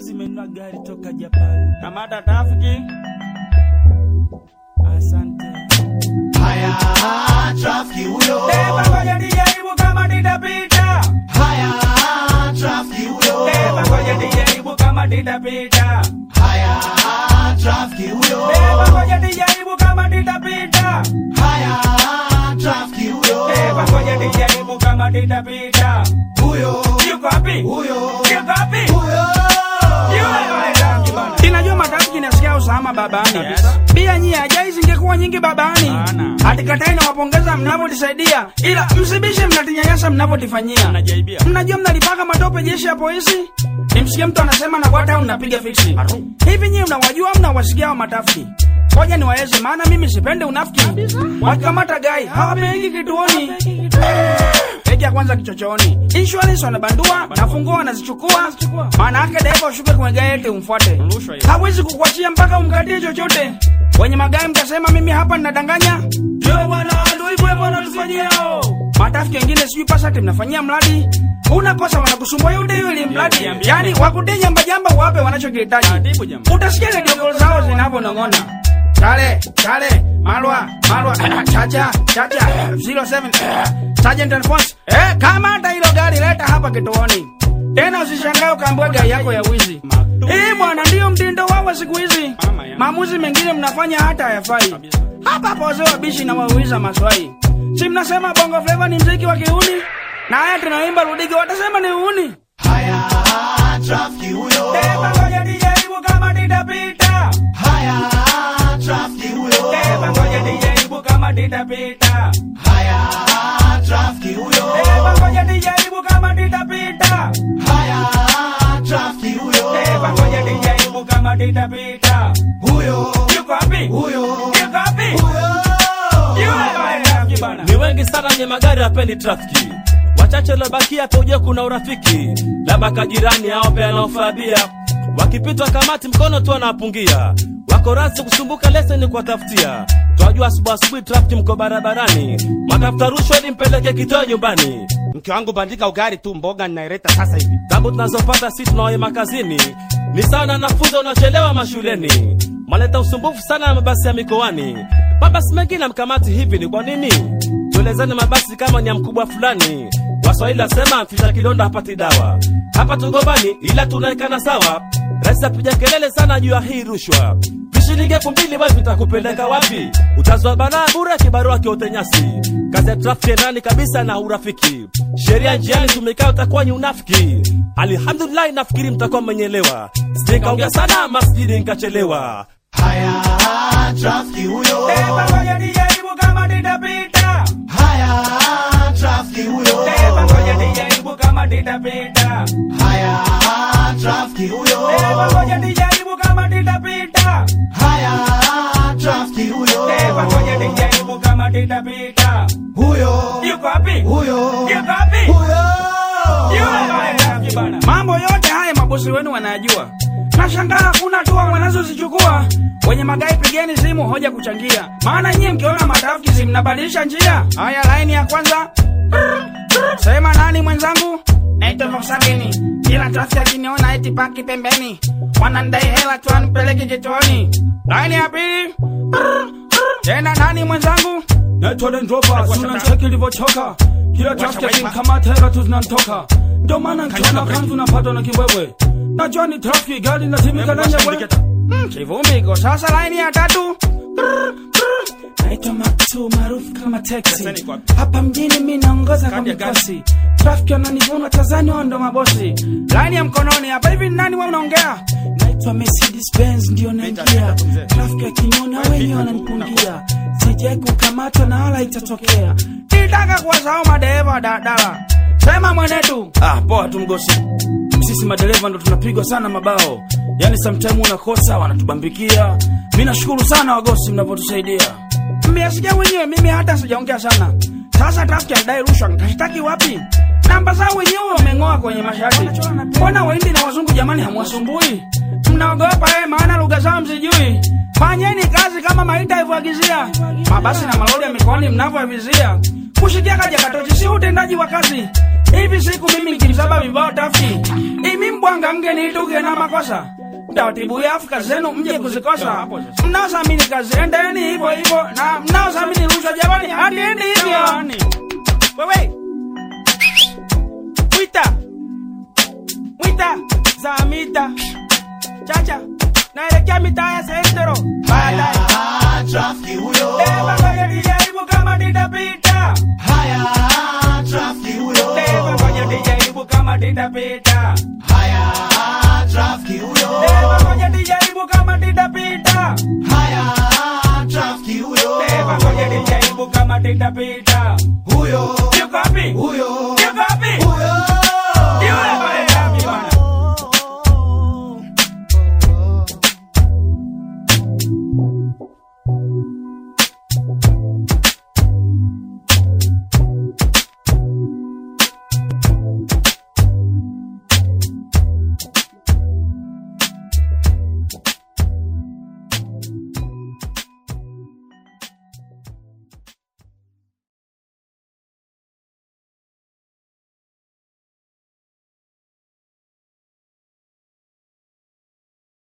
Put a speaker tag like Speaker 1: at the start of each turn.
Speaker 1: juzi menunua gari toka Japan.
Speaker 2: Kamata trafiki.
Speaker 1: Asante.
Speaker 3: Haya, trafiki huyo.
Speaker 2: Beba ngoja nijaribu kama nitapita.
Speaker 3: Haya, trafiki huyo.
Speaker 2: Beba ngoja nijaribu kama nitapita.
Speaker 3: Haya, trafiki huyo.
Speaker 2: Beba ngoja nijaribu kama nitapita.
Speaker 3: Haya, trafiki huyo.
Speaker 2: Beba ngoja nijaribu kama nitapita.
Speaker 3: Huyo,
Speaker 2: Yuko wapi?
Speaker 3: huyo,
Speaker 2: Yuko wapi?
Speaker 3: huyo.
Speaker 2: Yule trafiki bana.
Speaker 1: Inajua matatu kinasikia usalama babani.
Speaker 2: Yes.
Speaker 1: Pia nyie ajai zingekuwa nyingi babani.
Speaker 2: Sana.
Speaker 1: Hatikatai na wapongeza mnavyotisaidia, ila msibishe mnatinyanyasa mnavyotifanyia.
Speaker 2: Anajaibia.
Speaker 1: Mnajua mnalipaka matope jeshi ya polisi? Nimsikie mtu anasema na kwata mnapiga fiksi. Hivi nyie mnawajua mnawasikia wa matafiki? Ngoja niwaeleze maana mimi sipendi unafiki. Wakikamata gai hawapeleki kituoni. Peki ya kwanza kichochoni. Insurance wanabandua na funguo wanazichukua. Maana yake dereva ushuke kwenye gari eti umfuate.
Speaker 2: Rushwa hiyo.
Speaker 1: Hawezi kukuachia mpaka umkatie chochote. Wenye magari mtasema mimi hapa ninadanganya. Ndio bwana, ndio hivyo hivyo wanatufanyia. Matafiki wengine sijui pasati mnafanyia mradi. Unakosa wanakusumbua yule yule mradi.
Speaker 2: Niambiane.
Speaker 1: Yaani wakutee jamba jamba wape wanachokihitaji.
Speaker 2: Taratibu jamaa.
Speaker 1: Utasikia redio call zao zinavyonong'ona. Chale, chale, malwa, malwa, chacha, chacha, 07, Sergeant Alphonse. Eh, kama hata hilo gari leta hapa kituoni. Tena usishangae ukaambiwa gari yako ya wizi. Eh, bwana ndio mtindo wao siku hizi.
Speaker 2: Mama yangu.
Speaker 1: Maamuzi mengine mnafanya hata hayafai. Hapa hapa wazee wabishi na wauliza maswali. Si mnasema bongo flava ni mziki wa kiuni? Na haya tunaimba rudigi watasema ni uuni.
Speaker 3: Haya, trafiki huyo.
Speaker 2: Beba ngoja nijaribu kama nitapita.
Speaker 3: Haya, trafiki huyo.
Speaker 2: Beba ngoja nijaribu kama nitapita.
Speaker 3: Haya, trafiki huyo.
Speaker 2: Beba ngoja nijaribu kama nitapita.
Speaker 3: Haya, trafiki huyo.
Speaker 2: Beba ngoja nijaribu kama nitapita.
Speaker 3: Huyo,
Speaker 2: Yuko wapi?
Speaker 3: huyo,
Speaker 2: Yuko wapi?
Speaker 3: huyo.
Speaker 2: Yule trafiki bana.
Speaker 4: ni wengi sana wenye magari hapendi trafiki wachache waliobakia kaujua kuna urafiki labda kajirani ao pia anaofabia wakipitwa kamati mkono tu anapungia wako rasi kusumbuka leseni kuwatafutia twajua asubuhi asubuhi trafiki mko barabarani matafuta rushwa ili mpeleke kitoa nyumbani
Speaker 5: mke wangu bandika ugari tu mboga ninaileta sasa hivi
Speaker 4: tabu tunazopata si tunaoema kazini ni sawa na wanafunzi wanaochelewa mashuleni maleta usumbufu sana na mabasi ya mikoani mabasi mengine mkamati hivi ni kwa nini tuelezane mabasi kama ni ya mkubwa fulani waswahili wasema mficha kidonda hapati dawa hapa tugombani ila tunaekana sawa rais apiga kelele sana juu ya hii rushwa vishilingi elfu mbili basi vitakupeleka wapi utazwa balaa bure kibarua kiote nyasi kazi ya trafiki ndani kabisa na urafiki sheria njiani tumekaa utakuwa ni unafiki alhamdulillahi nafikiri mtakuwa mmenyelewa sijekaongea sana masjidi nkachelewa
Speaker 3: Haya, trafiki huyo.
Speaker 2: Beba ngoja nijaribu kama nitapita.
Speaker 3: Haya, trafiki huyo.
Speaker 2: Beba ngoja nijaribu kama nitapita.
Speaker 3: Haya, trafiki huyo.
Speaker 2: Beba ngoja nijaribu kama nitapita.
Speaker 3: Haya, trafiki huyo.
Speaker 2: Beba ngoja nijaribu kama nitapita.
Speaker 3: Huyo,
Speaker 2: Yuko wapi?
Speaker 3: huyo,
Speaker 2: Yuko wapi?
Speaker 3: huyo.
Speaker 2: Yule trafiki bana.
Speaker 1: Mambo yote haya mabosi wenu wanayajua. Nashangaa hakuna hatua wanazozichukua. Wenye magari pigeni simu hoja kuchangia, maana nyie mkiona matrafiki si mnabadilisha njia. Haya, laini ya kwanza. Sema nani mwenzangu? Naitwa Volkswagen. Kila trafiki akiniona eti paki pembeni, wanandai hela tu anipeleke kituoni. Laini ya pili. Tena nani mwenzangu? Naitwa Dendropa, sina cheki ilivyochoka. Kila trafiki akinikamata hela tu zinanitoka. Ndio maana nikiona kanzu napatwa na kiwewe. Najua ni trafiki, gari inatimika na nyewe. Mm, Kivumbi iko sasa, laini ya tatu. Naitwa Maktu maarufu kama taxi.
Speaker 2: Leseni kwa wapi?
Speaker 1: Hapa mjini mi naongoza kwa
Speaker 2: Kadi ya gari.
Speaker 1: mikosi. Trafiki wananivuna Tanzania ndo mabosi. Laini ya mkononi hapa hivi ni nani wewe unaongea? Naitwa Mercedes Benz ndio naingia.
Speaker 2: tatu mzee.
Speaker 1: Trafiki akiniona wenyewe wananipungia. Sijai kukamatwa na wala itatokea. Nitaka kuwasahau madereva wa daladala. Sema mwenetu. Ah, poa tu mgosi. Sisi madereva ndo tunapigwa sana mabao. Yaani sometime unakosa wanatubambikia. Mimi nashukuru sana wagosi mnavyotusaidia. Mmesikia wenyewe, mimi hata sijaongea sana. Sasa trafiki anadai rushwa, nitashtaki wapi? Namba zao wenyewe wameng'oa kwenye mashati. Mbona Wahindi na wazungu jamani hamwasumbui? Mnaogopa eh, maana lugha zao msijui. Fanyeni kazi kama maita hivyoagizia. Mabasi na malori ya mikoani mnavyoavizia. Kushikia kaja katochi si utendaji wa kazi. hivi siku mimi nikimsaba vibao tafti imi mbwanga mgenituke na makosa taratibu ya Afrika zenu mje kuzikosa. Mnaosamini kazi endeni hivyo hivyo, na mnaosamini rushwa jamani, hadieni hivyo.
Speaker 5: Wewe Mwita Mwita Zamita Chacha naelekea mitaa ya Sentero baadaye
Speaker 3: Haya, trafiki huyo.
Speaker 2: Deba ngoja nijaribu kama nitapita.
Speaker 3: Haya, trafiki huyo.
Speaker 2: Deba ngoja nijaribu kama nitapita.
Speaker 3: Haya, trafiki huyo.
Speaker 2: Deba ngoja nijaribu kama nitapita.
Speaker 3: Haya, trafiki huyo.
Speaker 2: Deba ngoja nijaribu kama nitapita.
Speaker 3: Huyo,
Speaker 2: Yuko wapi?
Speaker 3: huyo,